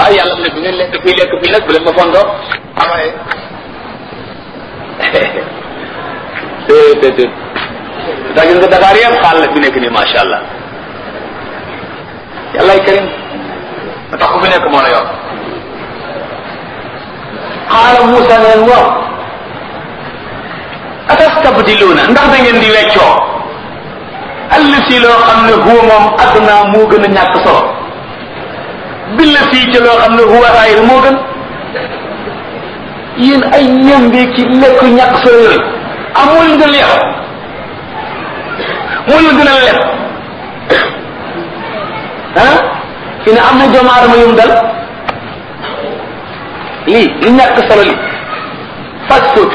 ah yàlla mu ne bu ngeen lekk fii lekk fii nag bu leen ma fondoo amaye te te daa gis nga Dakar yëpp xaal la fi nekk nii macha allah yàllaay karim ma tax ku fi nekk moo la yor xaala Moussa ne leen waaw atastabdiluuna ndax da ngeen di weccoo allati loo xam ne huwa moom adduna moo gën a ñàkk solo billati ci loo xam ne huwa xayr moo gën yéen ay ñambi ki lekk ñàkk solo yooyu amul nga leex moo ñu gën a leb ah fi ne am na doomu aadama yum dal lii li ñàkk solo li fast food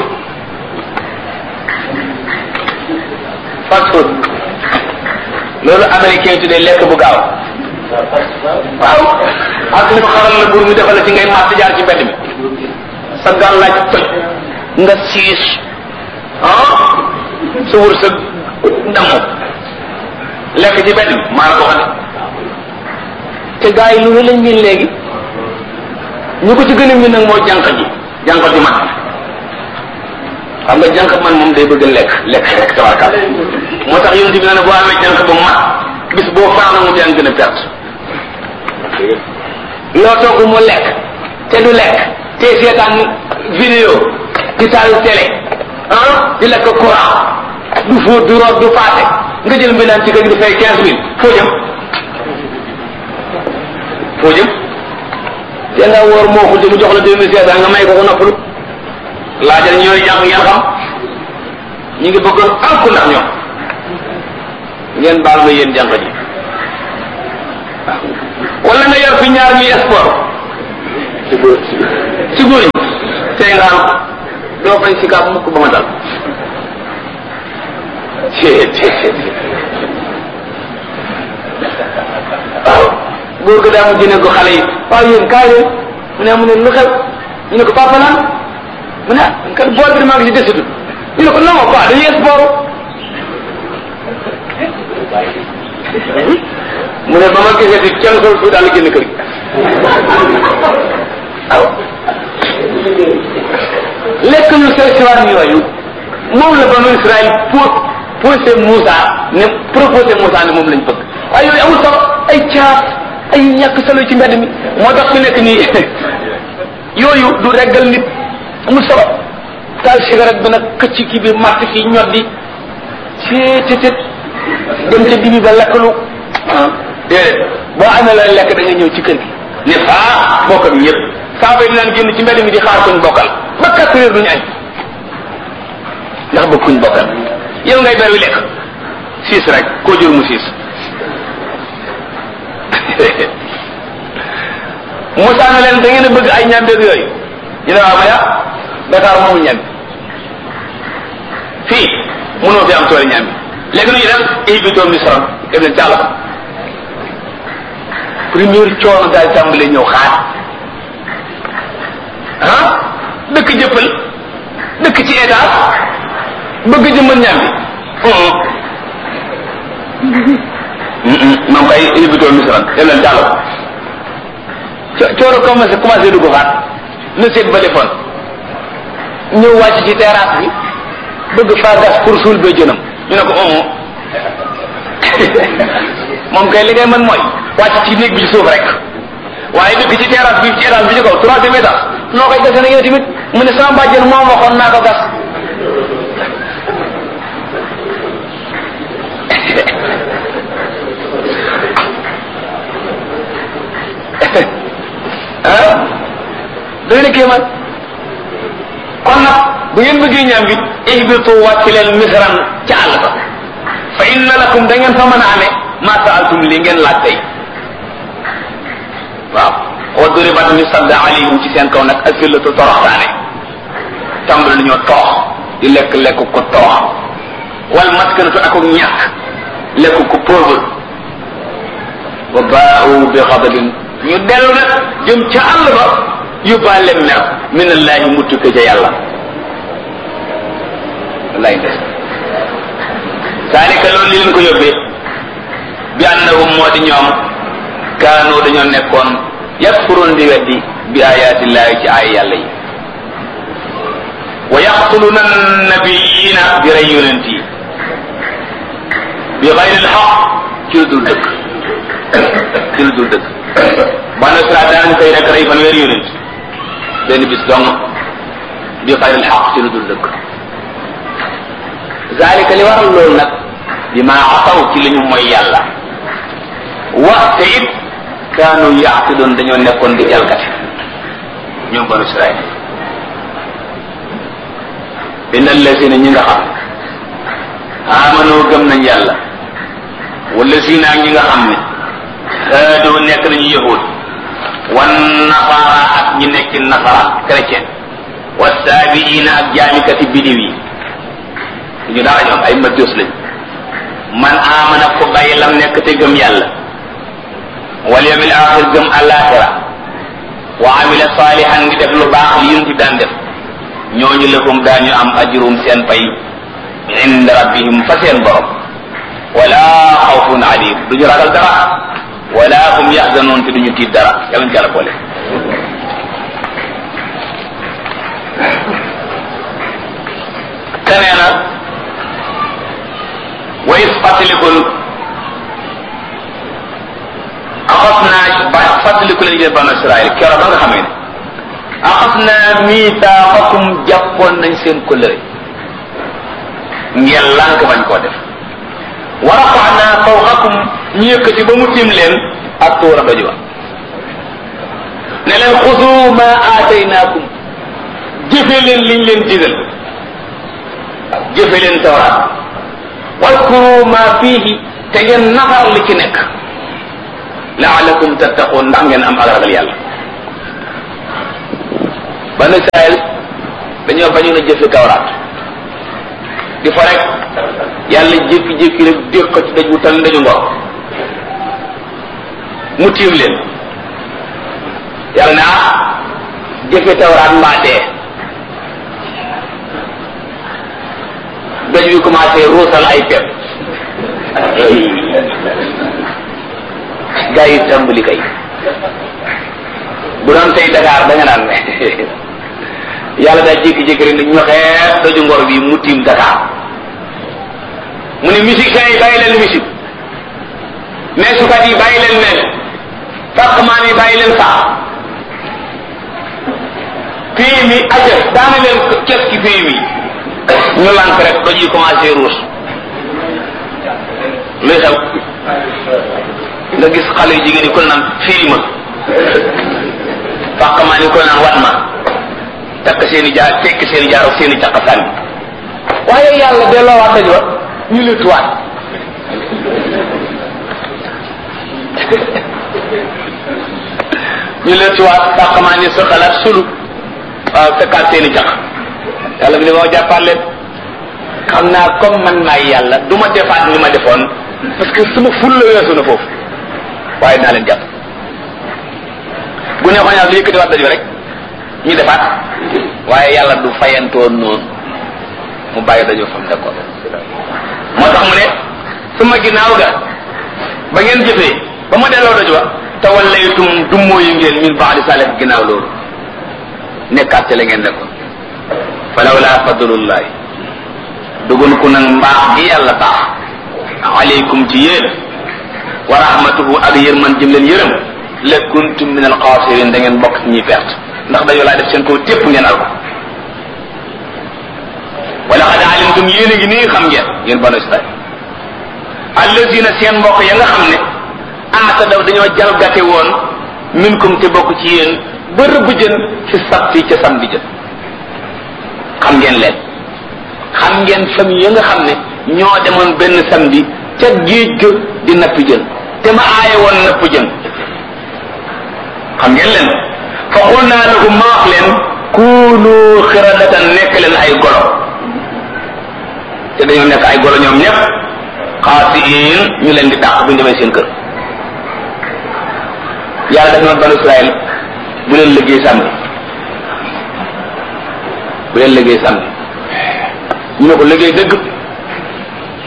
fast food loolu américain yi tuddee lekk bu gaaw waaw ak li ko xaral la buur mi defal la ci ngay màtt jaar ci mbedd mi sa gàllaaj toj nga siis ah sa wër sa damm lekk ci mbedd mi maa la ko xam te gars yi lu ne lañ miin léegi ñu ko ci gën a miin nag moo jànq ji jànq ji man xam nga jànq man moom day bëgg lekk lekk rek tabarkal moo tax yonent bi ne boo amee jànq ba mat bis boo faana mu yaa ngi gën a perte loo togg mu lekk te du lekk te seetaan vidéo di taal télé ah di lekk courant du fóot du root du paase nga jël mbindaan ci kër gi di fay quinze mille foo jëm foo jëm te nga woor moo ko mu jox la deux mille cinq cent nga may ko ko noppalu laajal ñooy jàng ngeen xam ñu ngi bëgg alku ndax ñoom ngeen baal ma yéen jànq ji wala nga yor fi ñaar ñuy sport ci góor ci góor ñi tey nga am doo fay si kaab mukk ba ma dal waaw góor ga daa mu jëne ko xale yi waaw yéen kaay leen mu ne mu ne lu xew ñu ne ko papa lan mu ne kan bool bi maa ngi ci desitu ñu ne ko non pas dañuy sport mu ne ba ma gisee di kenn sol fu daal génn kër gi waaw lekk ñu sew siwaan yooyu moom la banu Israël pour posé Moussa ne proposé Moussa ne moom lañ bëgg waaye yooyu amul solo ay caaf ay ñàkk solo ci mbedd mi moo tax fi nekk nii yooyu du reggal nit amul solo taal cigarette bi nag këcc kii bi màtt fii ñoddi seetetet dem ca dibi ba lekkalu ah déedéet boo amee la lekk da nga ñëw ci kër gi ne faa bokk bi ñëpp saaba yi dinaan génn ci mbedd mi di xaar kuñ bokkal ba quatre heures duñu añ ndax ba kuñ bokkal yow ngay ber wi lekk siis rek koo jur mu siis Moussa na leen da ngeen a bëgg ay ñambeeg yooyu ñu ne waaw maya Dakar moomu ñambi fii mënoo fi am tool ñambi léegi nu ñu dem ihbitoo misran dem leen càll première coono daal tàmbale ñëw xaar ah dëkk jëppal dëkk ci état bëgg jëmmal ñambi moom kay ihbitoo misran dem leen càll coono commencé commencé dugg xaat na seet ba defoon ñëw wàcc ci terrasse bi bëgg faa gas pour suul ba jënam ñu ne ko omo moom kay li ngay mën mooy wàcc ci néeg bi ci suuf rek waaye dëkk ci terrasse bi ci étage bi ci kaw troisième étage noo koy gase na yow tamit mu ne sama bàjjen moom waxoon naa ko gas ah doy na kéemaan kon nag bu ngeen bëggee ñaam bi ihbitu wàcc leen misran ca àll ba fa inna lakum da ngeen fa mën a amee ma saaltum li ngeen laaj tey waaw wa duribat ñu sadd alayhim ci seen kaw nag asillatu toroxtaane tàmbali nañoo toox di lekk lekk ko toox wal maskanatu ak ñàkk lekk ko pauvre wa baau bi xadabin ñu dellu nag jëm ca àll ba yóbbaale mer min allahi mu tukke ca yàlla wallaay ndes saalika loolu li leen ko yóbbee bi annahum moo di ñoom kaanu dañoo nekkoon yakfuruun di weddi bi ayaatillahi ci ay yàlla yi wa yaqtuluna nabiyina di rey yonent yi bi xayri lxaq ci lu dul dëgg ci lu dul dëgg banu Israel daan koy rek rey fanweeri yonent benn bis dong bi xayri lxaq ci lu dul dëgg zalika li waral loolu nag bi ma asaw ci li ñu mooy yàlla wa te it kaanu yaatidoon dañoo nekkoon di jalgati ñoom banu Israel inna allazina ñi nga xam amano gëm nañ yàlla wala zina ñi nga xam ne haadoo nekk nañu yahud wan nasara ak ñi nekk nasara chrétien wa saabiina ak jaamikati bidiw yi ñu dara ñoom ay majus lañ man amana ko bàyyi lam nekk te gëm yàlla wal yawmil axir gëm alaxira wa amila salihan ngi def lu baax li yunti daan def ñooñu lahum daañu am ajrum seen pay inda rabbihim fa seen borom wala xawfun alim duñu ragal dara wala hum yaxzanoon te duñu tiit dara yàlla ñu jàlla boole te nee na wa is fàttalikul axas naa ba fàttaliku leen yéen banu Israël keroog ba nga xamee ne axas naa miitaaxakum jàppoon nañ seen kóllëre ngeen lànk bañ koo def wa rafaxnaa fawqakum ñu yëkkati ba mu tiim leen ak tuura doj wa ne leen xudu ma aataynaakum jëfe leen liñ leen digal jëfe leen tawraat wadkuru ma fiihi te ngeen nafar li ci nekk laalakum tattaqun ndax ngeen am ak ragal yàlla banu Israël dañoo bañoon a jëfe tawraat di fa rek yàlla jékki-jékki rek déq ko ci daj wu tal ndaju ngor mu tiim leen yàlla ne ah jëfe tawraat mbaa dee daj wi commencé ruusal ay pepp gaa yi tàmbali kay bu doon tey Dakar da nga naan ne yàlla daa jékki-jékki rek ne ñoxee doju ngor bi mu tiim Dakar mu ne musiciens yi bàyyi leen musique meesukat yi bàyyi leen meel fàqmaan yi bàyyi leen sax fii mi aja daana leen kes ki fii mi ñu lànk rek doj yi commencé ruus luy xew nga gis xale yu jigéen yi ko naan fii ma fàqmaan yi ko naan wat ma takk seeni jaar tekk seeni jaar ak seeni caq sànni waaye yàlla delloo waat daj wa ñu lëttuwaat ñu lëttuwaat fàqmaan yi sa xalaat sulu waaw fekkaat seeni caq yàlla bi ne moo jàppaat leen xam naa comme man maay yàlla du ma defaat ni ma defoon parce que sama ful la weesu na foofu waaye naa leen jàpp bu neexoon yàlla lu yëkkati waat daju rek ñu defaat waaye yàlla du fayantoon noonu mu bàyyi dajoo fam d'accord moo tax mu ne suma ginnaaw ga ba ngeen jëfee ba ma delloo daju wa tawallaytum dummóoyu ngeen min baadi salih ginnaaw loolu nekkaat ci la ngeen nekkoon falawla fadlullahi dugun ku nag mbaax gi yàlla baax aleykum ci yéen wa rahmatuhu ak yërman jëm leen yërëm la kuntum min alxaasirin da ngeen bokk ci ñuy perte ndax dañoo laa def seen kaw tépp ngeen al ko wala xad alimtum yéen a ngi nii xam ngeen yéen banu israil allazina seen mbokk ya nga xam ne aata daw dañoo jalgate woon minkum te bokk ci yéen ba rëbb jën fi sabti ca samedi jën xam ngeen leen xam ngeen famille ya nga xam ne ñoo demoon benn samedi ca géej ga di napp jën te ma aaye woon napp jën xam ngeen leen fa xul naa lahum ma wax leen kuunu xiradatan nekk leen ay golo te dañoo nekk ay golo ñoom ñëpp xaasiin ñu leen di dàq bu ñu demee seen kër yàlla def na banu Israël bu leen liggéey samedi bu leen liggéey samedi ñu ne ko liggéey dëgg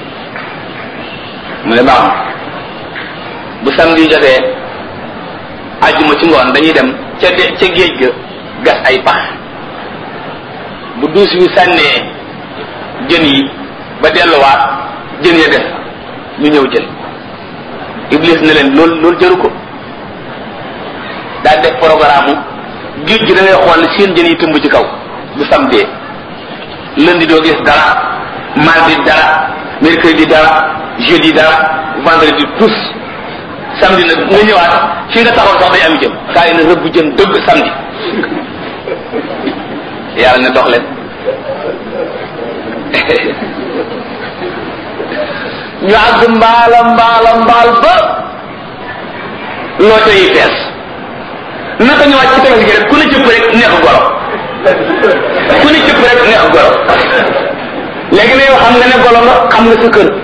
mu ne baax bu samedi jotee ajjuma ci ngoon dañuy dem ca de ca géej ga gas ay pax bu duus bi sànnee jën yi ba delluwaat jën ya def ñu ñëw jël iblis ne leen loolu loolu jëru ko daal def programme géej gi da ngay xool seen jën yi tëmb ci kaw bu samedi lundi doo gis dara mardi dara mercredi dara jeudi dara vendredi tous samedi nag nga ñëwaat fi nga taxaw sax day am jëm kaa yi na rëbb jën dëgg samedi yàlla ne dox leen ñu àgg mbaala mbaala mbaal ba loote yi fees naka ñu wàcc ci tefes gi rek ku ne cëpp rek neex goro ku ne cëpp rek neex goro léegi ne yow xam nga ne golo nga xam nga sa kër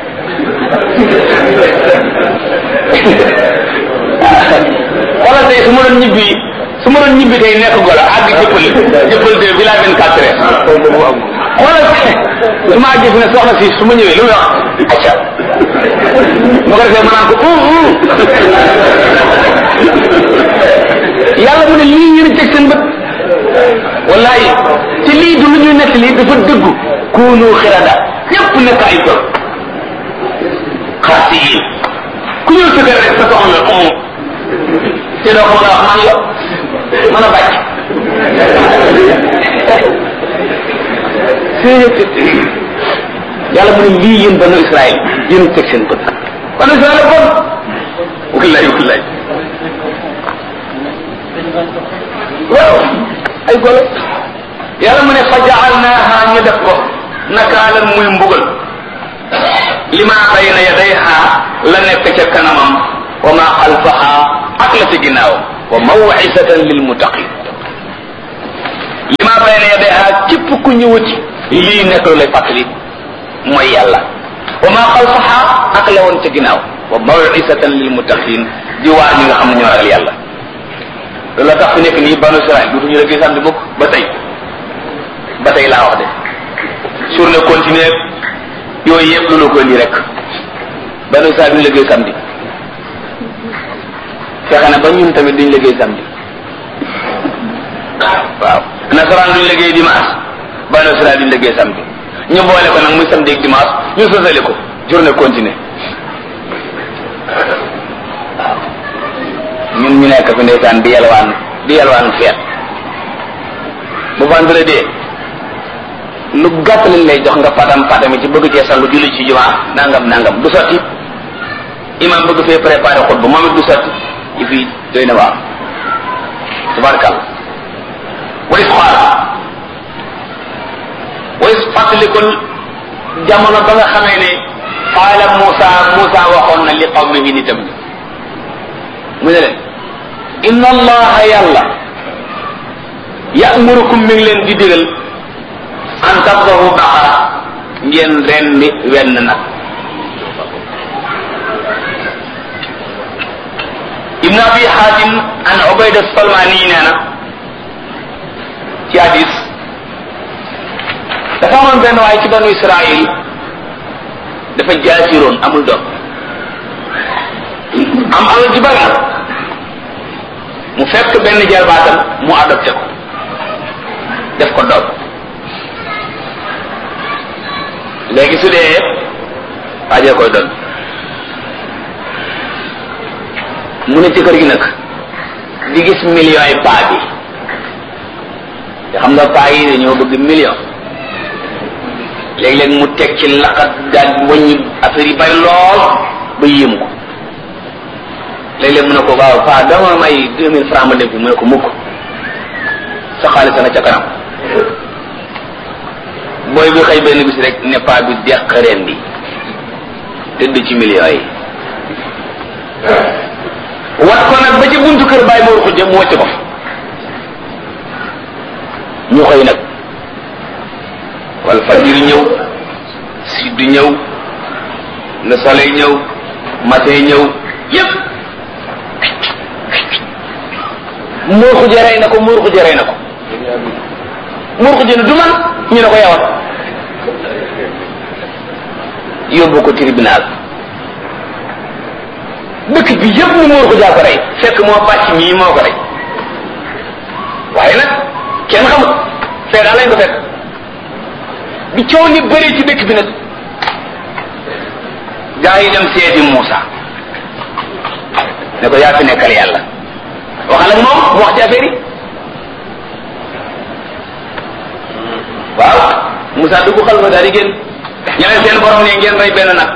xoolal tey su ma doon ñibbi su ma doon ñibbi tey nekk golo àgg jëppal jëppal de village vingt quatre heures xoolal su ma àggee fi ne soxna si su ma ñëwee lu muy wax acca ma ko defee ma naan ko yàlla mu ne lii ngeen teg seen bët wallahi te lii du lu ñuy nekk lii dafa dëggu kuunu xirada ñëpp nekk ay tool xaasi yi ku ñëw sa kër rek sa soxla umu te doo ko mën a wax man la mën a bàcc yàlla mu ne lii yéen banu Israël yéen teg seen bët banu Israël bon wallahi wallahi waaw ay golo yàlla mu ne fa jaalnaaha ñu def ko nakaalan muy mbugal lima bayna yadayha la nekk ca kanamam wa ma xalfaha ak la ca ginnaaw wa mawcisatan lil muttaqin lima bayna yadayha képp ku ñëwati lii nekk lu lay fàttali mooy yàlla wa ma xalfaha ak la woon ca ginnaaw wa mawcisatan lil muttaqin di waar ñi nga xam ne ñoo ragal yàlla loolu la tax fi nekk nii banu Israël dutuñu la samedi mukk ba tey ba tey laa wax de journée continue yooyu yëpp loolu ko indi rek banu Israël duñu liggéey samedi fexe na ba ñun tamit duñ liggéey samedi waaw nasaraan duñ liggéey dimanche banu Israël duñ liggéey samedi ñu boole ko nag muy samedi ak dimanche ñu sosale ko journée continue waaw ñun ñu nekk fi ndeysaan di yalwaan di yalwaan feet bu vendredi lu gàtt lañ lay jox nga patam patami ci bëgg cee sallu julli ci jumaa nangam nangam du sotti imam bëgg fee préparé xutba moom it du sotti yi fii doy na waaw tabarkal ways xool ways fàttalikul jamono ba nga xamee ne qaala Muusa Muusa waxoon na li qawmihi nitam ñi mu ne leen inna allaha yàlla ya'murukum mi ngi leen di digal an tabdahu baqara ngeen rendi wenn nag ibn abi hatim an ubayda salmani nee na ci hadis dafa amoon benn waaye ci banu israil dafa jaasiroon amul doom am alal ji bari mu fekk benn jarbaatam mu adopté ko def ko doom léegi su dee waajee koy doon mu ne ci kër gi nag di gis millions yi paa bi te xam nga paa yi dañoo bëgg million léeg-léeg mu teg ci laqat daal wàññi affaire yi bari lool ba yéem ko léeg-léeg mu ne ko waaw paa dama may deux mille francs ma dem fi mu ne ko mukk sa xaalis nga ca kanam booy bi xëy benn bis rek ne paa bi deq reen bi tëdd ci millions yi wat ko nag ba ci buntu kër bàyyi moor xujja mu wàcc ko ñu xëy nag wal fajir ñëw sidd ñëw le soleil ñëw matin ñëw yépp muur xuje rey na ko muur xuje rey na ko muur xuje ne du man ñu ne ko yawat yóbbu ko tribunal dëkk bi yëpp mu muur ko jaa ko rey fekk moo bàcc mii moo ko rey waaye nag kenn xamut fee daal lañ ko fekk bi coow ni bëri ci dëkk bi nag gaa yi dem seeti Muusa ne ko yaa fi nekkal yàlla waxal ak moom mu wax ci affaire yi waaw Muusa dugg xal fa daal di génn ñu ne seen borom ne ngeen rey benn nag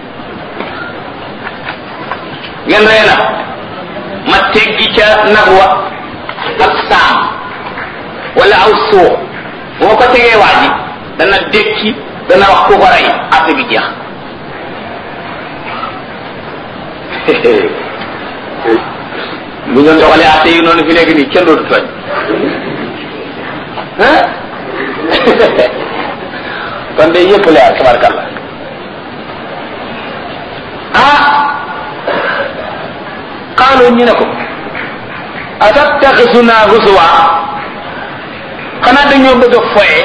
ngeen rey nag ma teggi ca nag wa ak saam wala aw suux boo ko tegee waa ji dana dékki dana wax ku ko rey affaire bi jeex bu ñu doxalee atte yi noonu fi nekk nii kenn dootu tooñ kon day yëpp leer tabarkalla ah xaaloo ñu ne ko atattaxisuna husuwa xanaa dañoo bëgg a foye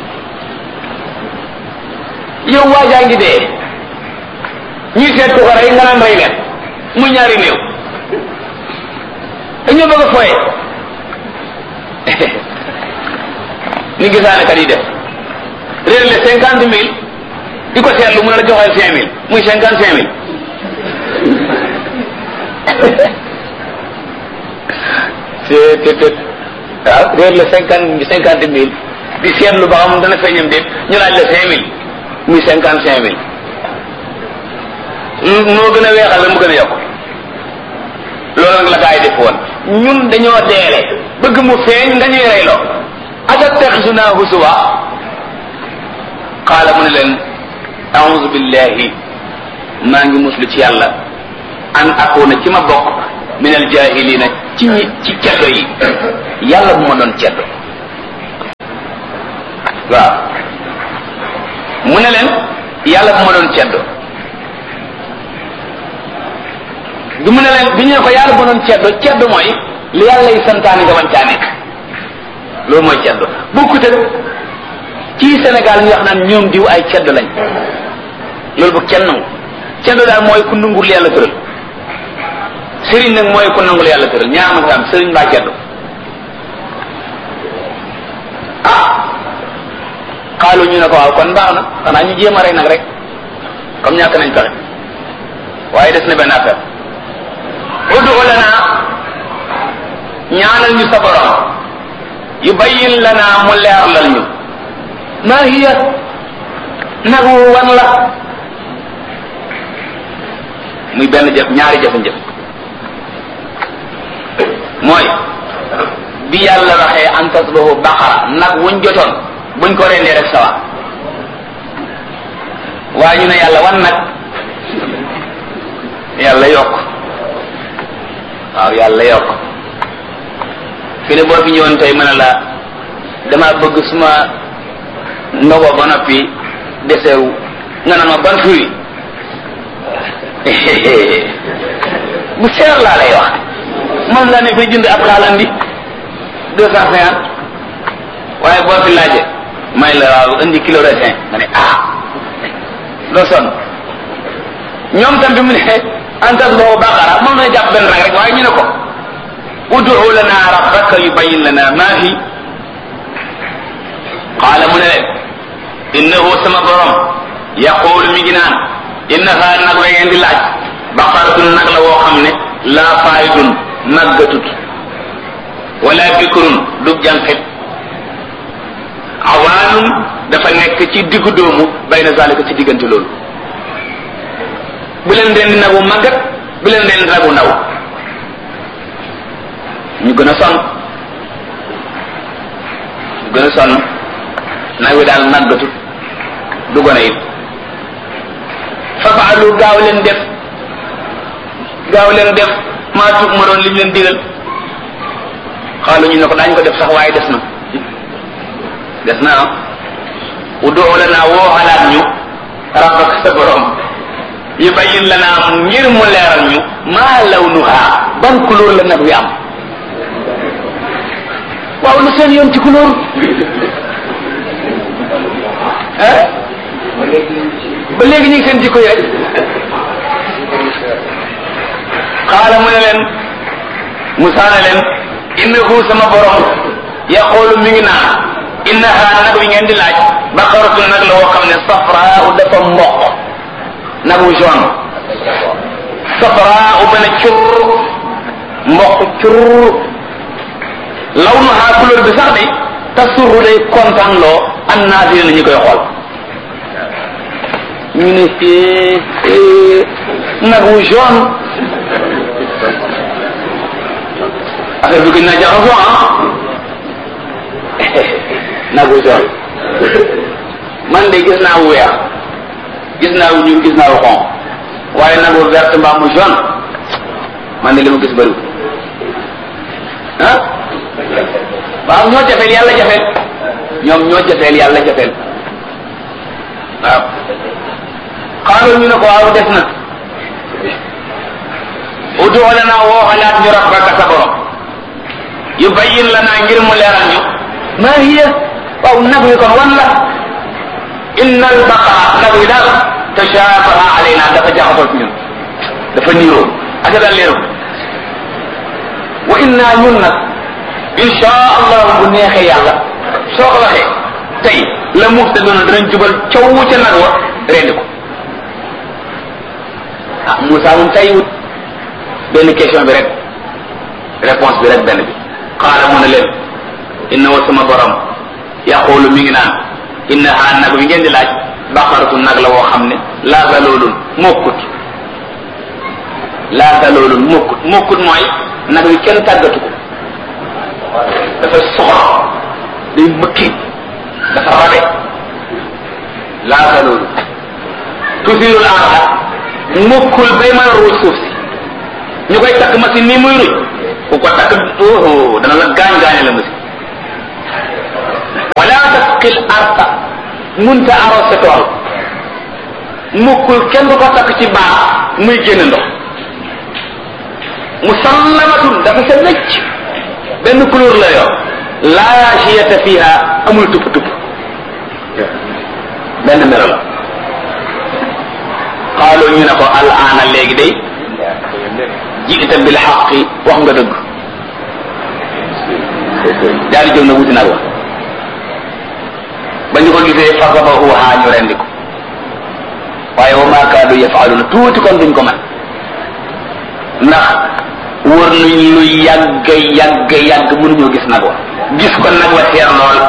yow waajaa ngi dee ñuy seet ku ko rey nga naan rey leen muy ñaari néew dañoo bëgg a foye ni gisaane kat yi def réer le cinquante mille di ko seetlu mu ne la joxeel cinq mille muy cinquante cinq mille c'est c'est waaw réer le cinquante cinquante mille di seetlu ba xam dana feeñam déet ñu laaj la cinq mille muy cinquante cinq mille moo gën a weexal la mu gën a yokk loolu nag la gaa yi def woon ñun dañoo deele bëgg mu feeñ nga ñuy reyloo atattaxisuna husuwa qaala mu ne leen auzu billahi maa ngi muslu ci yàlla an akuna ci ma bokk min al jahilina ci ñi ci ceddo yi yàlla bu ma doon ceddo waaw mu ne leen yàlla bu ma doon ceddo bi mu ne leen bi ñu ne ko yàlla bu ma doon ceddo ceddo mooy li yàlla yi santaani nga man caa nekk loolu mooy ceddo bokkut ak ci Sénégal ñu wax naan ñoom diw ay ceddo lañ loolu bu kenn nangu ceddo daal mooy ku nangul yàlla tëral sëriñ nag mooy ku nangul yàlla tëral ñaar ma fi am sëriñ mbaa ceddo ah xaalu ñu ne ko waaw kon baax na xanaa ñu jéem a rey nag rek comme ñàkk nañ pexe waaye des na benn affaire udu lana ñaanal ñu sa borom yubayyin lana mu leerlal ñu maa hiya nagu wan la muy benn jëf ñaari jëf-jëf mooy bi yàlla waxee an tasbahu baqara nag wuñ jotoon buñ ko rendee rek sawa waaye ñu ne yàlla wan nag yàlla yokk waaw yàlla yokk fi ne boo fi ñëwoon tey mën a la dama bëgg suma ndogo ba noppi desewu nga naan ma ban fruit bu seer laa lay wax moom laa ne fay jënd ab xaalan bi deux cent cinquante waaye boo fi laaje may la waaw indi kilo raisin nga ne ah doo sonn ñoom tam bi mu ne antas boo baqara moom na jàpp benn rek rek waaye ñu ne ko udu lana rabbaka yubayyin lana ma fi qaala mu ne leen innahu sama borom yaqulu mi ngi naan innaha nag la ngeen di laaj baqaratun nag la woo xam ne laa faayidun màggatut wala bikrun du jànqit awaanun dafa nekk ci diggu doomu bayna zalika ci diggante loolu bu leen rendi nagu màggat bu leen rendi nagu ndaw ñu gën a sonn ñu gën a sonn nag wi daal màggatut du gone it fafaalu gaaw leen def gaaw leen def maa tuub ma doon li ñu leen digal xaalu ñu ne ko daañu ko def sax waaye des na des na ah udoo la naa woo xalaat ñu rabbak sa borom yubayyin la naa ngir mu leeral ñu maa lawnuha ban couleur la nag wi am waaw lu seen yoon ci couleur ah ba léegi ñu ngi seen jikko yi rek xaala mu ne leen Musa ne leen innahu sama borom yaqulu mi ngi naan innaha nag wi ngeen di laaj baqaratun nag la woo xam ne safraa dafa mboq nag wu jaune safraa ba ne cur mboq cur lawnuha couleur bi sax de tasurru day kontaan loo an naasiri na ñu koy xool ñu ne fii nag wu jaune affaire bi gën naa jaxasoo ah nag wu jaune man de gis naa wu weex gis naa wu ñuul gis naa wu xonq waaye nag wu vert mbaa mu jaune man de li ma gis bëriwul ah waaw ñoo jafeel yàlla jafeel ñoom ñoo jafeel yàlla jafeel waaw xaaral ñu ne ko waaw des na udu lana woo xalaat ñu rabbaka sa borom yu bayyin lana ngir mu leeral ñu ma hiya waaw nag wi kon wan la inna al baqara nag wi daal tashabaha alayna dafa jaxasoo ci ñun dafa niiroo aka daal leeru wa inna ñun nag insha allah bu neexee yàlla soo ko waxee tey la muhtaduna danañ jubal coow ca nag wa rendi ko ah Moussa moom tey wut benn question bi rek réponse bi rek benn bi xaala mu ne leen inna wa sama borom yaqulu mi ngi naan innaha nag wi ngeen di laaj baqaratu nag la woo xam ne laa zaloolun mokkut laa zaloolun mokkut mokkut mooy nag wi kenn tàggatu ko dafa soxor day mëkki dafa rabe laa zaloolun tusirul arda mokkul bay mën a ruuj suuf si ñu koy takk machine nii muy ruuj ku ko takk oh dana la gaañ gaañe la machine wala tasqil arta munta arrosé tool mukkul kenn du ko takk ci baax muy génn ndox musallamatun dafa sa wecc benn couleur la yor laa chiyata fiha amul tupp tupp benn melo la xaaloo ñu ne ko al aana léegi day jiita bil xaqi wax nga dëgg daal di jóg na wuti nag wa ba ñu ko gisee fasabahuha ñu rendi ko waaye wa ma kaadu yafaaluna tuuti kon duñ ko man ndax wër nañ lu yàgg yàgg yàgg mënuñoo gis nag wa gis ko nag wa seer lool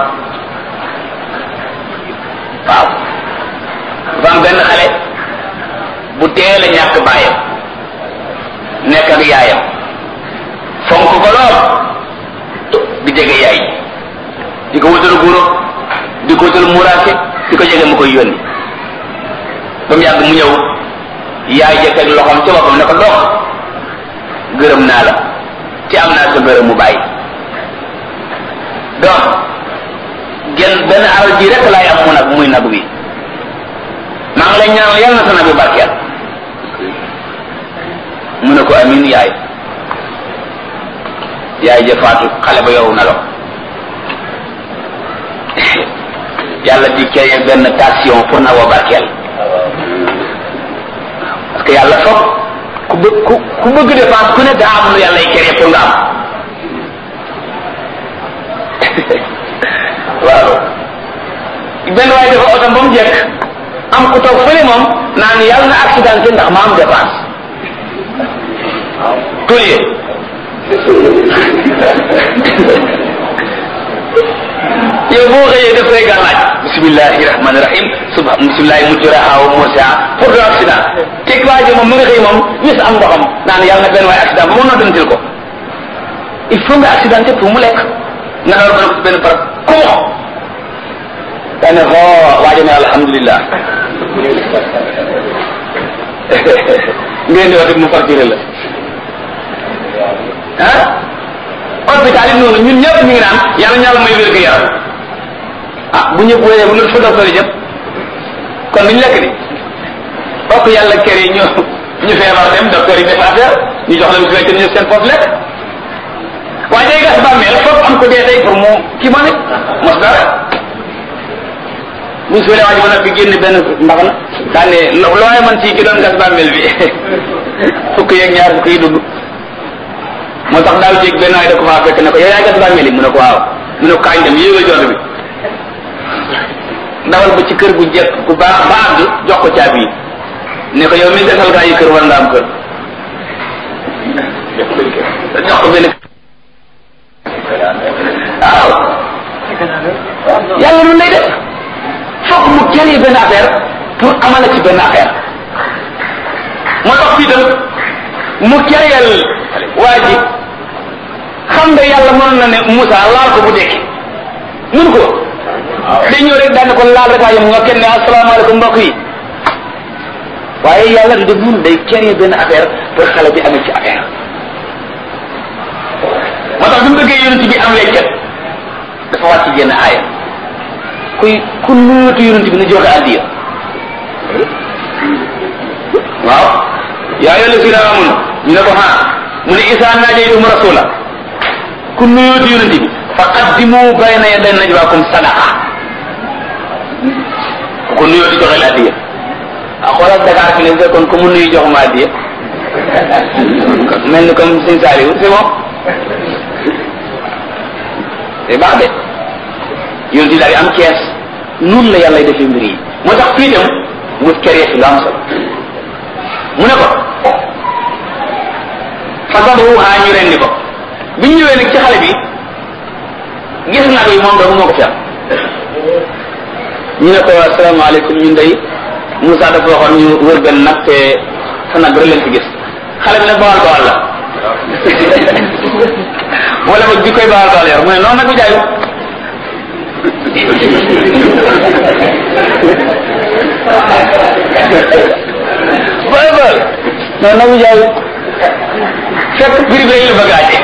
waaw dafa am benn xale bu teel a ñàkk bàyyam nekk ak yaayam fonk ko lool di jege yaay di ko wutal guro di ko wutal muraake di ko jege mu koy yónni ba mu yàgg mu ñëw yaay ja teg loxoom ci boppam ne ko dox gërëm naa la ci am naa sa gërëm mu bàyyi donc genn benn alal ji rek laay am mu nag muy nag wi maa ngi lay ñaanal yàlla na sa nag bi barkeel mu ne ko amin yaay yaay ja faatu xale ba yow na lo yàlla di créé benn tension pour na wa barkeel parce que yàlla foog ku bëgg ku ku bëgg dépense ku ne daa am lu yàlla y créé pour nga am waaw benn waaye dafa otom ba mu jekk am ku toog fële moom naan yàlla na accidenté ndax ma am dépense tulie yow boo xëyee def say gàllaaj bismillahi rahmani rahim suba bismillahi mujraha wa mursaha pour de accident teg waa ji moom mu nga xëy moom wis am ndoxam naan yàlla na benn waaye accident ba mu noddantil ko il faut nga accidenté pour mu lekk nga door ba benn barab kumo daa ne xoo waa ji ne alhamdulillah ngeen di wax mu facturé la ah hôpital yi noonu ñun ñëpp ñu ngi naan yàlla ñàlla may wér gu yaram ah bu ñëpp wéree bu fa docteur yi jëm kon duñ lekk di bokk yàlla kër yi ñu ñu feebar dem docteur yi def affaire ñu jox leen su fekkee ñu seen poos lekk waaye day gas bàmmeel foog am ko dee tey pour mu kii ma ne mos dara buñ suulee waa ji mën a fi génn benn mbax na daa ne looy man ci ki doon gas bàmmeel bi fukk yeeg ñaar fukk yi dugg moo tax daaw jéeg benn waay da ko faa fekk ne ko yow yaay gas bàmmeel yi mu ne ko waaw mu ne ko kañ dem yéegal jot bi ndawal ba ci kër gu jekk gu baax ba àgg jox ko caabi yi ne ko yow mi gasal gaa yi kër war nga am kër jox ko benn waaw yàlla noonu lay def foog mu créé benn affaire pour amala ci benn affaire moo tax fii tam mu créel waa ji xam nga yàlla mënoon na ne Moussa laal ko bu dekki mun ko day ñëw rek daan ko laal rek waa yam nga kenn ne asalaamaaleykum mbokk yi waaye yàlla du def mun day créé benn affaire pour xale bi amee ci affaire moo tax bi mu bëggee yonent bi am weccat dafa wàcc jenn aaya kuy ku nuutu yonent bi na joxe addiya waaw yaa ayyuha allazina amanu ñu ne ko ha mu ne isa najaytum rasula ku nuutu yonent bi fa qaddimu bayna yaday najwaakum sadaqa ku nuyoo di joxe addiya ah xoolal Dakar fi ne fekkoon ku mu nuyu jox ma addiya mel ni comme Sëñ Saliou c'est bon c'est baax de yonent bi daal di am kees noonu la yàlla defee mbir yi moo tax fii dem mu créé fi lu am solo mu ne ko fasaduha ñu rendi ko bi ñu ñëwee nag ci xale bi gis nag yi moom doomu moo ko fi am ñu ne ko asalaamaaleykum ñun day Moussa dafa waxoon ñu wër benn nag te sa nag rek leen fi gis xale bi nag bawal bawal la wala ba bi koy bawal bawal yor mu ne noonu nag bi jaayu boy boy non na mu jaay fekk biri bi la bëgg aaje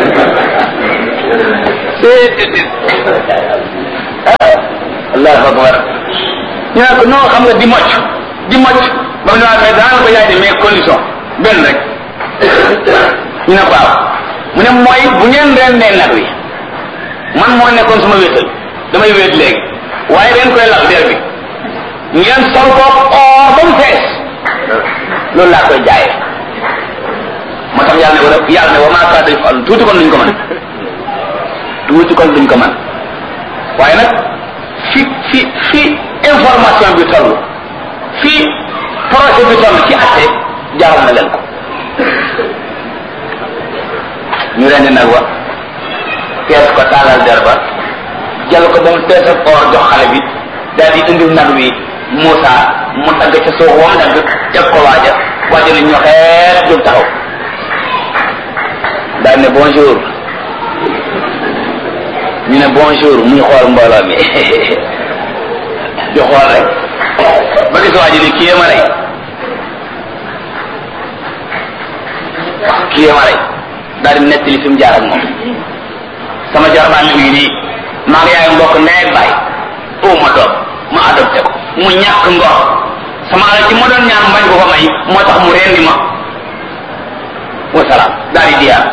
allahu akbar ñu ne ko non xam nga di mocc di mocc ba mu ne waa mais daan ko yaay de mais condition benn rek ñu ne ko waaw mu ne mooy bu ngeen rendee nag wi man moo nekkoon suma wéetal damay wéet léegi waaye ren koy lal der bi ngeen sol ko or ba mu fees loolu laa koy jaayee moo tax yàlla ne wala yàlla ne wa maa kaada yafal tuuti kon duñ ko mën tuuti kon duñ ko mën waaye nag fi fi fi information bi toll fi projet bi toll ci atte jaral na leen ko ñu rendi nag wa fees ko taalal der ba jël ko ba mu fees ak or jox xale bi daal di indil nag wi Moussa mu tagg ca suuf wam dagg teg ko waaja waaja ne ñoxeet jóg taxaw daal ne bonjour ñu ne bonjour muy xool mbooloo mi di xool rek ba gis waaji ni kii ma rey kii ma rey daal di nettali fi mu jaar ak moom sama jarbaan mi ngi nii maa ngi yaay mbokk ndey ak baay oo ma doom ma adopté ko mu ñàkk ngor sama alal ci ma doon ñaan mbañ ko ko may moo tax mu rendi ma wasalaam daal di diyaar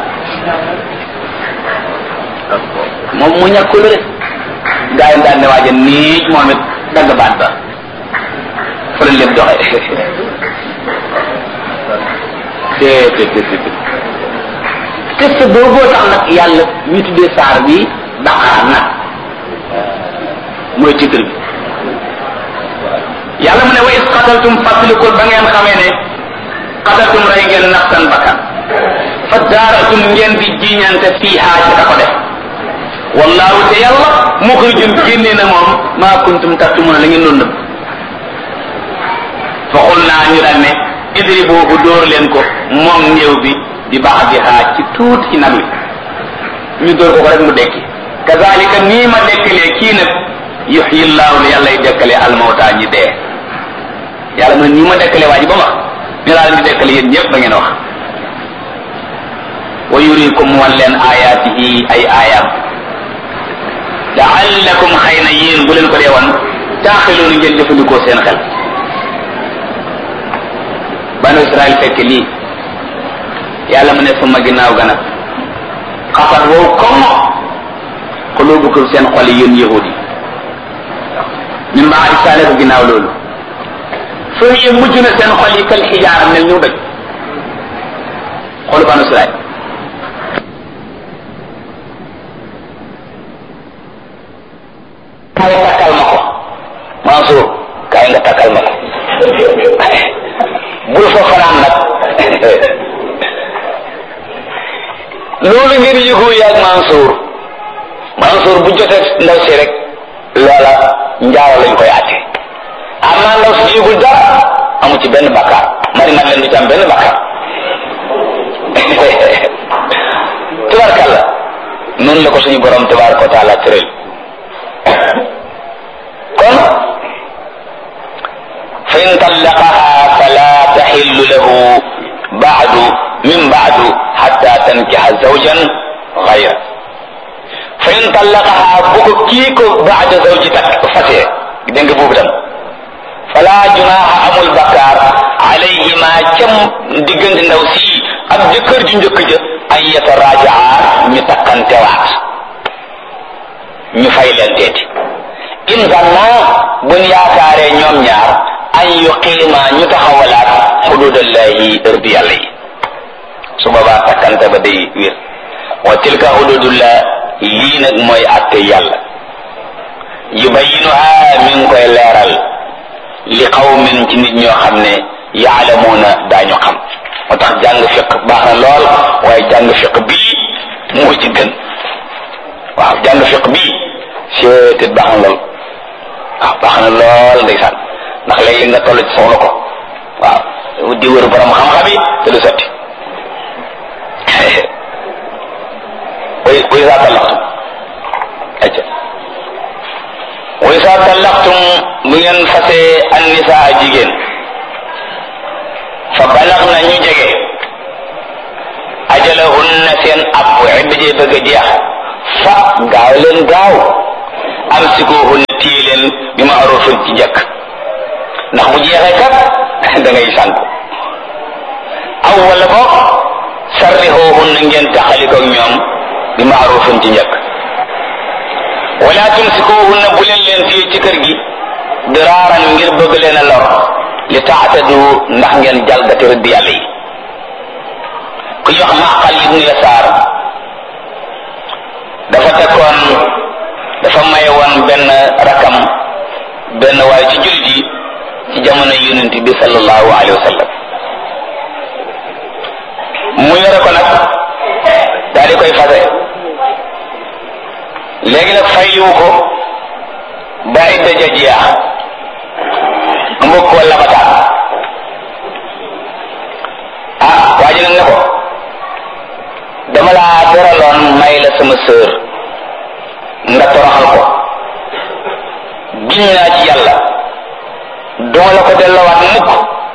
moom mu ñàkk lu rek gaa yi daal ne waaja nii moom it dagg baat ba fa la lépp doxe te te te te test booboo tax nag yàlla ñu tuddee saar bi daqaar nag mooy titre bi yàlla mu ne wa is qataltum fàttalikul ba ngeen xamee ne qataltum rey ngeen nafsan bakkan fa daaratum ngeen di jiñante fiihaa ci ka ko def wallahu te yàlla muxrijum génne na moom maa kuntum taktumuna la ngeen doon nëbb fa xul naa ñu daan ne idribuhu dóor leen ko moom néew bi di baax di xaaj ci tuuti ci nag wi ñu dóor ko ko rek mu dekki kazalika nii ma dekkalee kii nag yuxyi llahu ne yàlla y dekkalee almawta ñi dee yàlla mu ne nii ma dekkalee waa ji ba ma ñu laa leen di dekkale yéen ñëpp ba ngeen wax wa yurikum wan leen ayaatihi ay aayaam laallakum xëy na yéen bu leen ko dee wan taaxiloonu ngeen jëfandikoo seen xel banu israel fekk lii yàlla mu ne suma ginnaaw ga nag xafat wow comme xulubukum seen xol yi yéen yahudi yi min baadi saale ko ginnaaw loolu foo yee mujj na seen xol yi kal xijaara mel ñu doj xolu banu israel loolu ngeen yëgoo yaag Mansour Mansour bu jotee ndaw si rek loola njaaro lañ koy àtte amaa ndaw si yëgul dara amu ci benn bakkaar mari mat leen du ci am benn bakkaar tubarkalla noonu la ko suñu borom tabaraka wa taala tëral kon fa in tallaqaha fala taxillu lahu baadu min baadu xatta tankixa zawjan gayra fa in tallaqaha bu ko kii ko baada zawji tak fasee dégg nga boobu tam fala junaaha amul bakkaar alayhima cam diggante ndaw sii ak jëkkër ju njëkk ja an yatarajaa ñu takkantewaat ñu fay leen teeti in zanna buñ yaakaaree ñoom ñaar an yuqiima ñu taxawalaat xududallahi ërdi yàlla yi su boobaa takkante ba day wér wa tilka xududullah lii nag mooy atte yàlla yubayinuha mi ngi koy leeral li qawmin ci nit ñoo xam ne yaalamuuna daañu xam moo tax jàng fiq baax na lool waaye jàng fiq bii moo ci gën waaw jàng fiq bii seetet baax na lool waaw baax na lool ndeysaan ndax léegi nga toll ci soxla ko waaw di wër borom xam-xam yi te du sotti way way saa tallaxtum acca way saa tallaxtum bu ngeen fasee an nisaa jigéen fa balax na ñu jege ajalahunna seen app idda jee bëgg a jeex fa gaaw leen gaaw am sikuhunna téye leen bi ma arofin ci njëkk ndax bu jeexee kat da ngay sant aw wala boog sarrixoohunna ngeen taxalikoog ñoom bi ma arofin ci njëkk wala tumsikuhunna bu leen leen téye ci kër gi diraaran ngir bëgg leen a lor li taatadu ndax ngeen jalgati rëdd yàlla yi ku ñu wax maqal ibnu yasaar dafa tekkoon dafa maye woon benn rakam benn waaye ci jullit yi ci jamono yonent bi sallallahu alayhi wa sallam mu yore ko nag daal di koy fase léegi nag fayliwu ko ba idda ja jeex mbokk wala bataan ah waa ji nag ne ko dama laa teraloon may la sama sœur nga toroxal ko giñ naa ci yàlla duma la ko delloowaat mukk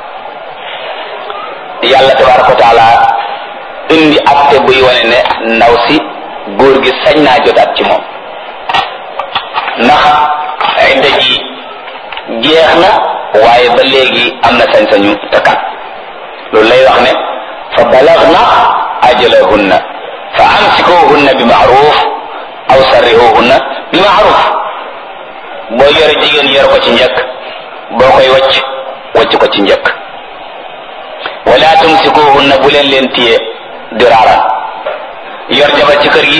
yàlla tabaraka wa taala indi acte buy wane ne ndaw si góor gi sañ naa jotaat ci moom ndax idda ji jeex na waaye ba léegi am na sañ-sañu takkaat loolu lay wax ne fa balagna ajalahunna fa amsikuhunna bi maaruf aw sarrihuhunna bi maaruf boo yore jigéen yor ko ci njëkk boo koy wacc wacc ko ci njëkk wala tumsikuhunna bu leen leen téye diraaran yor jabar ci kër gi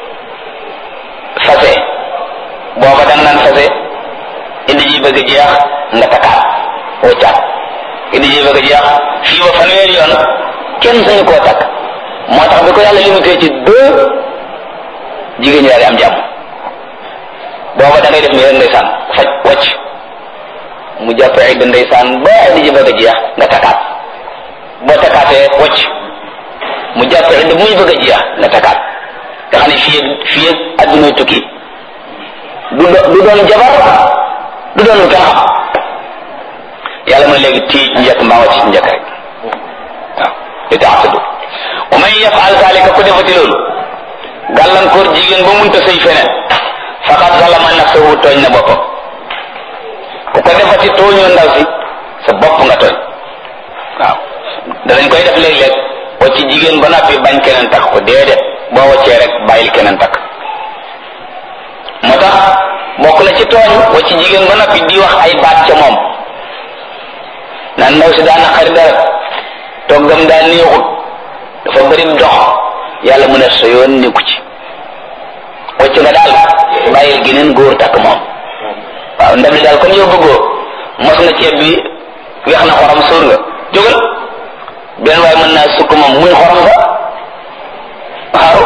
fase booba dang naan fase indi ji bëgg jeex nga takkaat waccaat indi ji bëgg jeex fii ba fanweeri yoon kenn sañu koo takk moo tax bi ko yàlla limité ci deux jigéen ñi daal di am jàmm booba da ngay def ni rek ndeysaan faj wacc mu jàpp idda ndeysaan ba indi ji bëgg jeex nga takkaat boo takkaatee wacc mu jàpp idda muy bëgg a jeex nga takkaat nga xam ne fii fii adduna tukki du du doon jabar du doon lu kenn xam yàlla mu ne léegi tii ci njëkk mbaa wàcc ci njëkk rek waaw li taatadu wa man yafal zalika ku defati loolu gàllankoor jigéen ba munta sëy feneen faqad zalama nafsahu tooñ na boppam ku ko defati tooñoo ndaw si sa bopp nga tooñ waaw danañ koy def léeg-léeg wacc jigéen ba noppi bañ keneen takk ko déedéet boo waccee rek bàyyil keneen takk moo tax bokk na ci tooñ wa ci jigéen ba noppi di wax ay baat ca moom naan ndaw si daa naqari dara toggam daa neexut dafa bëri dox yàlla mu ne sa yoon nekku ci wacc nga daal bàyyil geneen góor takk moom waaw ndab li daal comme yow bëggoo mos nga ceeb bi weex na xorom sóor nga jógal benn waaye mën naa sukk moom muy xorom sa waaw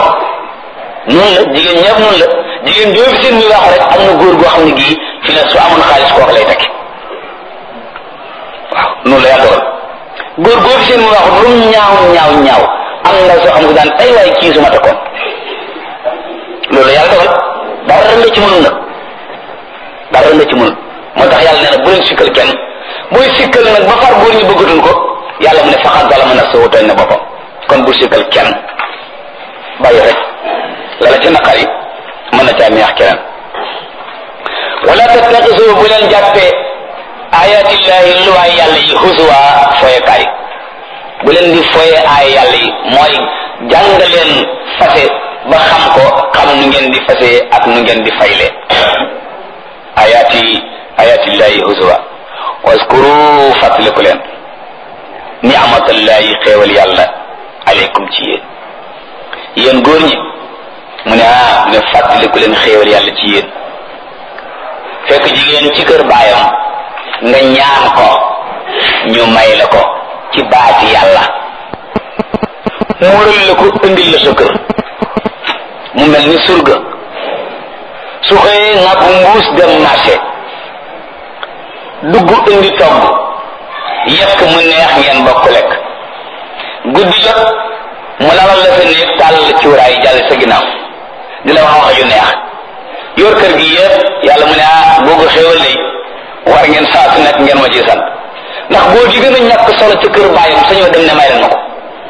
jigéen joo fi seen muy wax rek am na góor goo xam ne gii fi ne su amoon xaalis kooku lay takki waaw noonu la yàlla dogal góor goo fi seen muy wax lu mu ñaaw ñaaw ñaaw am na soo xam ne daan ay waay kii su ma takkoon loolu la yàlla dogal dara la ci mënul nag dara la ci mënul moo tax yàlla nee na bu leen sikkal kenn booy sikkal nag ba far góor ñi bëggatuñ ko yàlla mu ne faxat dala mën a soo tooñ na boppam kon bu sikkal kenn bàyyi rek la la ci naqar yi mën na caa neex keneen wala tattaxisu bu leen jàppee ayatillahi luwaay yàlla yi husuwa foyekaay bu leen di foye aay yàlla yi mooy jàng leen fase ba xam ko xam nu ngeen di fase ak nu ngeen di fayle ayati ayatillahi husuwa waskuru fàttaliku leen ni'matallahi xéewal yàlla aleykum ci yéen yéen góor ñi mu ne ah mu ne fàttaliku leen xéewal yàlla ci yéen fekk jigéen ci kër baayam nga ñaan ko ñu may la ko ci baati yàlla muural la ko indil la sa kër mu mel ni surga su xëyee nga bu mbuus dem marché dugg indi togg yekk mu neex ngeen bokk lekk guddi jot mu lalal la sa néeg tàll cuuraay jàll sa ginnaaw di la wax wax yu neex yor kër gi yëpp yàlla mu ne ah boo ko xéwal lay war ngeen saa su nekk ngeen ma ci sant ndax boo gi gën a ñàkk solo ca kër bàyyam sañoo dem ne may leen ma ko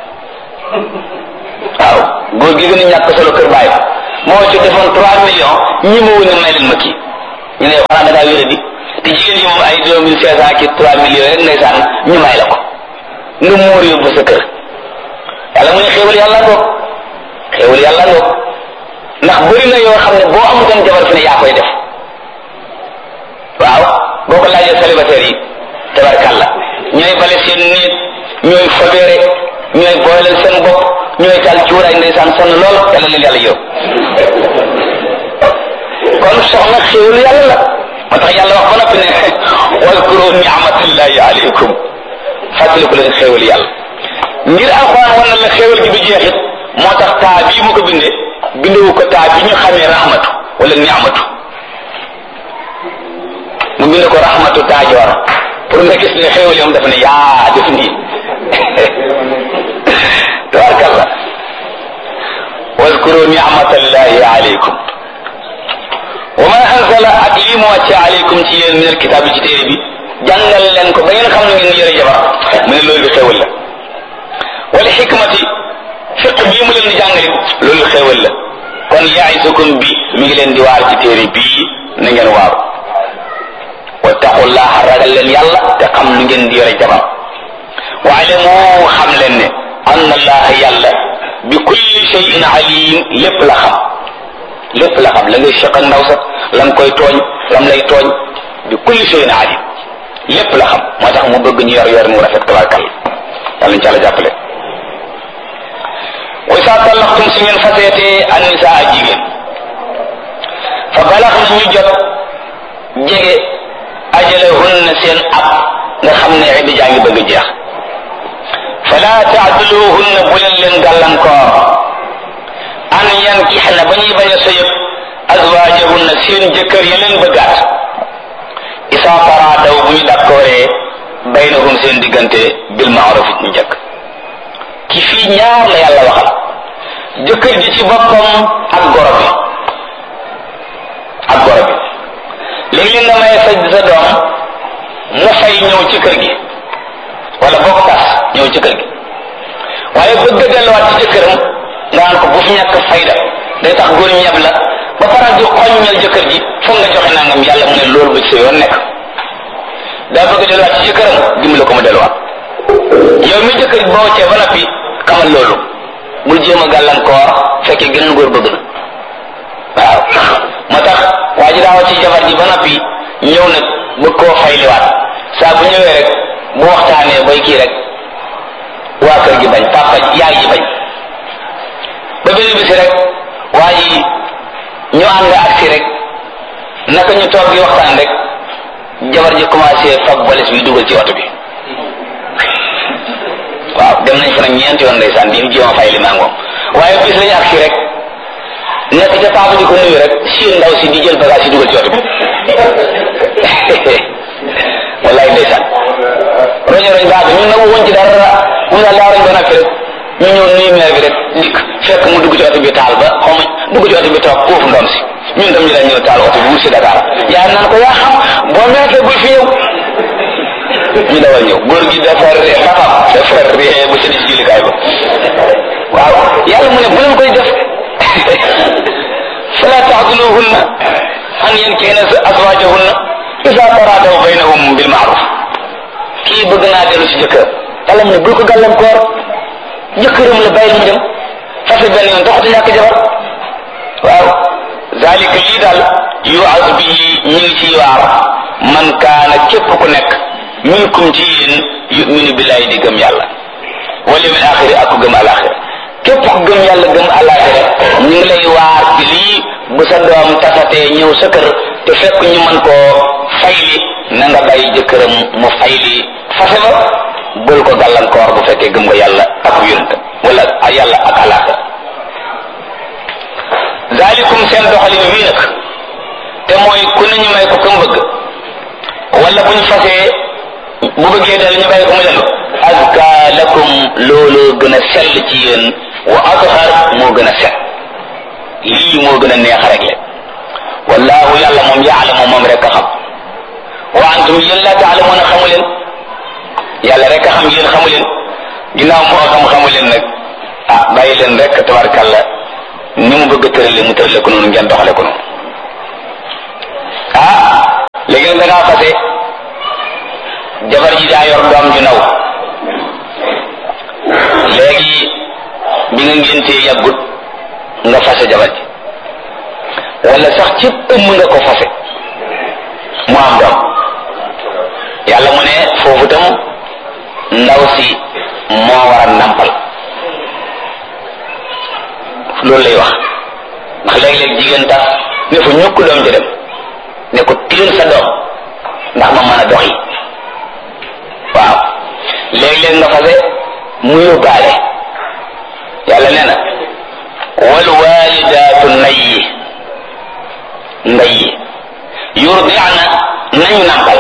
waaw góor gi gën a ñàkk solo kër bàyyam moo ci defoon trois millions ñi ma wu ne may leen ma kii ñu ne xanaa da ngaa wéra di te jigéen ñi moom ay deux mille cinq cent ki trois millions rek ndeysaan ñu may la ko nga muur yóbbu sa kër yàlla mu ne xéwal yàlla ngoog xéwal yàlla ngoog ndax bëri na yoo xam ne boo amutoon jabar fi ne yaa koy def waaw boo ko laajee célibataire yi tabarkàlla ñooy bale seen néeg ñooy fobeere ñooy booleel seen bopp ñooy taal cuuraay ndeysaan sonn lool yàlla leen yàlla yow kon soxna xéwal yàlla la moo tax yàlla wax ba noppi ne waskuru ni'matallahi alaykum fàttaliku leen xéwal yàlla ngir alxuraan wan na la xéwal gi du jeexit moo tax taa bii mu ko bindee bindewu ko taa bi ñu xamee rahmatu wala ni'matu mu binde ko rahmatu taajoor pour nga gis ne xéwal yom dafa ne yaa def nii tabarkalla waskuru ni'matallahi alaykum wa ma anzala ak lii mu wàcce alaykum ci yéen min alkitaab ci téere bi jàngal leen ko ba ngeen xam ne ngeen yore jabar mu ne loolu xéwal la wala xikmati fiq bii mu leen di jàngale loolu xéwal la kon yaisukum bi mi ngi leen di waar ci téere bii na ngeen waaru wattaqullaha ragal leen yàlla te xam nu ngeen di yore jabar waalamu xam leen ne anna allaha yàlla bi kulli shay'in alim lépp la xam lépp la xam la ngay seq ak ndaw sax lam koy tooñ lam lay tooñ bi kulli shay'in alim lépp la xam moo tax mu bëgg ñu yor yor mu rafet tabarkal yàlla ñu ci àlla jàppale wa isa tallaxtum su ngeen faseetee annisaa jigéen fa balax na ñu jot jege ajalahunna seen ab nga xam ne idda jaa ngi bëgg a jeex fala taaduluhunna bu leen leen gàllankoor an yankixna ba ñuy bañ a sëyëb azwaajahunna seen jëkkër ya leen bëggaat isa taraadaw bu ñu dakkooree baynahum seen diggante bil maaruf ñu njëkk ki fii ñaar la yàlla waxal jëkkër ji ci boppam ak goro bi ak goro bi léegi li nga may sa sa doom mu fay ñëw ci kër gi wala bokk tas ñëw ci kër gi waaye bëgg a delluwaat ci jëkkëram nga naan ko bu fi ñàkk fayda day tax góor ñeb la ba faral di xoññal jëkkër ji foog nga joxe nangam yàlla mu ne loolu ba ci sa yoon nekk daa bëgg a delluwaat ci jëkkëram dimbali ko mu delluwaat yow mi jëkkër boo cee ba noppi xamal loolu bul jéem a gàllankoor fekkee geneen góor bëgg na waaw moo tax waa ji daawa ci jabar ji ba noppi ñëw nag bëgg koo fayliwaat saa bu ñëwee rek bu waxtaanee bay kii rek waa kër gi bañ papa yaay ji bañ ba benn bisi rek waa ji ñu ànd ak si rek naka ñu toog di waxtaan rek jabar ji commencé fab balis bi dugal ci oto bi waaw dem nañ fa nag ñeenti yoon ndeysaan di jéem a fay li maa moom waaye bis lañu agsi rek nekk ca taabu di ko nuyu rek siin ndaw si di jël bagage yi dugal ci oto bi wallaay ndeysaan roño roñ baax ñun nag woon ci dara mu daal daa roñ ba noppi rek ñu ñëw nuyu maire bi rek dikk fekk mu dugg ci oto bi taal ba xaw ma dugg ci oto bi toog foofu ndoom si ñun tam ñu dañ ñëw taal oto bi wut si Dakar yaa naan ko yaa xam boo meekee bul fi ñëw ñu dawal ñëw góor gi dafa ree papam dafa ree ba sëdi ci jullikaay ba waaw yàlla mu ne bu leen koy def fala taxduluhunna an yankihna azwajahunna isa taradaw baynahum bil maaruf kii bëgg naa dellu si jëkkër yàlla mu ne bul ko gàllankoor jëkkëram la bàyyi mu dem fase benn yoon doxatu ñàkk jabar waaw zalika lii daal yuaz bi ñu ngi ciy waar man kaana képp ku nekk minkum ci yéen yuminu billahi di gëm yàlla wal yawmil axiri ak ku gëm alaxira képp ku gëm yàlla gëm alaxira ñu ngi lay waar ci lii bu sa doom tasatee ñëw sa kër te fekk ñu mën koo fayli na nga bàyyi jëkkëram mu fayli fase ba bul ko gàllankoor bu fekkee gëm nga yàlla ak yonentam wala yàlla ak alaxira zalikum seen doxalin wii nag te mooy ku ne ñu may ko kam bëgg wala bu ñu fasee bu bëggee dal ñu bàyyi ko mu dellu azka lakum looloo gën a sell ci yéen wa athar moo gën a set lii moo gën a neex rek le wallahu yàlla moom yaalamu moom rek a xam wa antum yéen la taalamuuna xamu leen yàlla rek a xam yéen xamu leen ginnaaw moo xam xamu leen nag ah bàyyi leen rek tabarkàlla ni mu bëgg a tërale mu tërale ko noonu ngeen doxale ko noonu ah léegi nag da ngaa fase jabar ji daa yor doom ju naw léegi bi nga ngéntee yàggut nga fase jabar ji wala sax ci ëmm nga ko fase mu am doom yàlla mu ne foofu tam ndaw si moo war a nampal loolu lay wax ndax léeg-léeg jigéen tax ne fa ñukk doom ji dem ne ko tiil sa doom ndax ma mën a dox yi waaw léeg-léeg nga fase mu yóbbaale yàlla nee na wal walidaatu nayyi ndayyi yurdi'na nañu nàmpal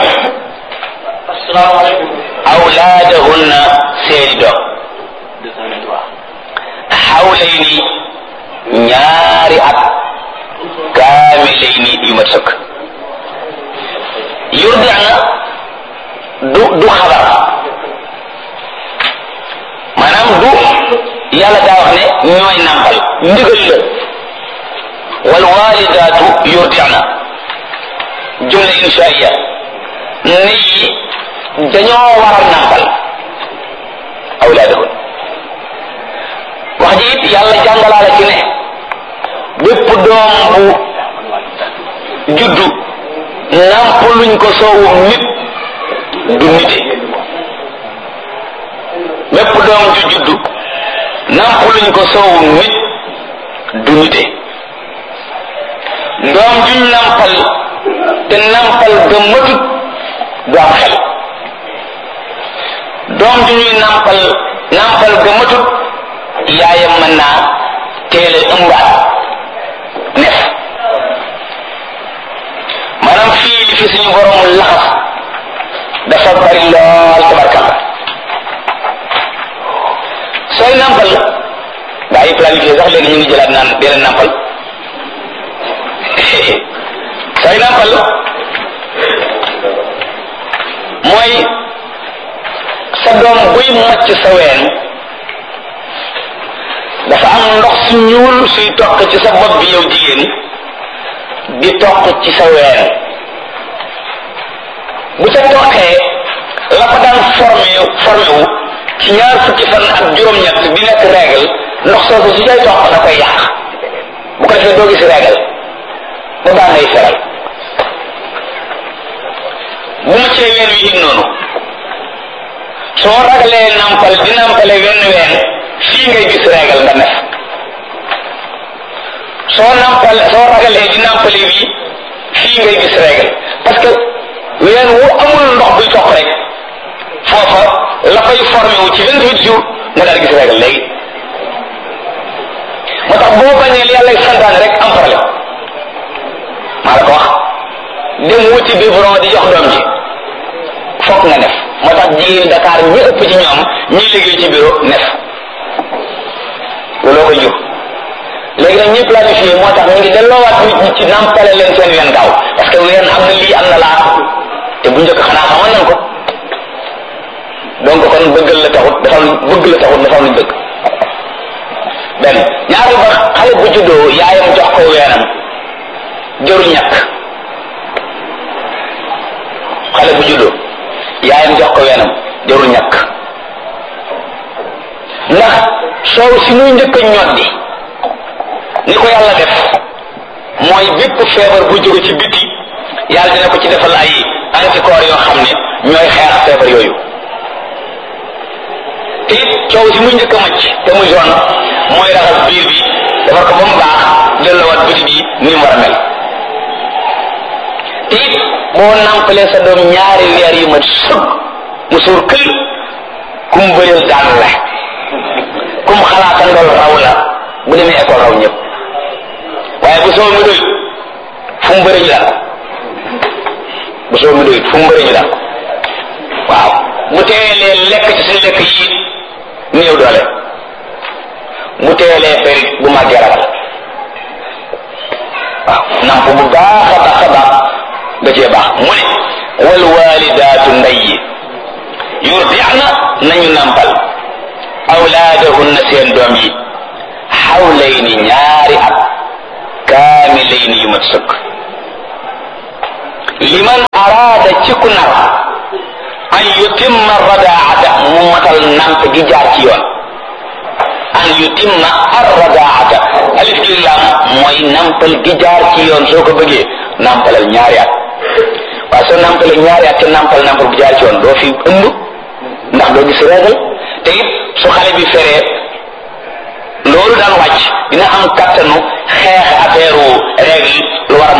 awlaadahunna seeni doom xawlayni ñaari at kaamilayni yu mat sëkk yurdi'na du du xabar maanaam du yàlla daa wax ne ñooy nàmpal ndigal la wal walidaatu yurdi'na jumla inshaiya ne yi dañoo war a nàmpal awlaadahun wax ji it yàlla jàngalaale ci ne bépp doom bu juddu nàmpaluñ ko soowum nit du nite bépp doom ju juddu nàmpaluñ ko soowum nit du nite doom juñ nàmpal te nàmpal ga matut du am xel doom ju ñuy nàmpal nàmpal ga matut yaayam mën naa teel a ëmbaat nef maanaam fii li fi suñu boromul laxas dafa bari lool tabarkalla sooy nàmpal gaa yi planifié sax léegi ñu ngi jëlaat naan dee leen nàmpal sooy nàmpal mooy sa doom buy màcc sa ween dafa am ndox su ñuul suy toq ci sa bopp bi yow jigéen di toq ci sa ween bu ca toqee la ko daan formé formé wu ci ñaar fukki fan ak juróom-ñett di nekk règle ndox soosu su cay toq da koy yàq bu ko defee doo gis règle ba baa ngay feral bu ma cee ween wi it noonu soo ragalee nampal di nampale wenn ween fii ngay gis règle nga nef soo nampal soo ragalee di nampale bi fii ngay gis règle parce que ween wu amul ndox buy toq rek foofa la fay formé wu ci vingt huit jours nga daal gis règle léegi moo tax boo bañee li yàlla santaane rek am problème maa la ko wax dem wuti biberon di jox doom ji fokk nga nef moo tax jigéen Dakar ñi ëpp ci ñoom ñi liggéey ci bureau nef looloo ko jur léegi nag ñi planifié moo tax ñu ngi delloowaat nit ñi ci nampale leen seen ween gaaw parce que ween am na lii am na laa te bu njëkk xanaa xamoon nañ ko donc kon bëggal la taxut dafa bëgg la taxut dafa am luñ bëgg benn ñaari ba xale bu juddoo yaayam jox ko weenam jërul ñàkk xale bu juddoo yaayam jox ko weenam jërul ñàkk ndax soow si muy njëkk a ñoddi ni ko yàlla def mooy bépp feebar bu jóge ci biti yàlla dina ko ci defal ay anticorps yoo xam ne ñooy xeex feebar yooyu te it coow si muy njëkk a macc te muy jaune mooy raxas biir bi defar ko ba mu baax delloowaat biti bi ni mu war a mel te it boo nàmpalee sa doom ñaari weer yu mat sëg mu suur kël kum bëreel daan la kum xalaata ndool raw la bu demee école raw ñëpp waaye bu soo mi doy fu mu bëri ñu daan bu soo mi doy fu mu bëri ñu daan waaw bu teelee lekk ci suñu lekk yi néew doole bu teelee ferit bu màggee ragal waaw namp bu baax a baax a baax da cee baax mu ne wal walidaatu ndey yi yurdi'na nañu nampal awlaadahunna seen doom yi xawlayni ñaari at kaamilayni yu mat sëkk liman araada ci ku nar an yutimma radaata mu matal namp gi jaar ci yoon an yutimma arradaata alif gi lam mooy nampal gi jaar ci yoon soo ko bëggee nampalal ñaari at waaye soo nampalee ñaari at te nampal nampal bu jaar ci yoon doo fi ëmb ndax doo gis régal te it su xale bi feree loolu daan wàcc dina am kattanu xeex affaire règle lu war a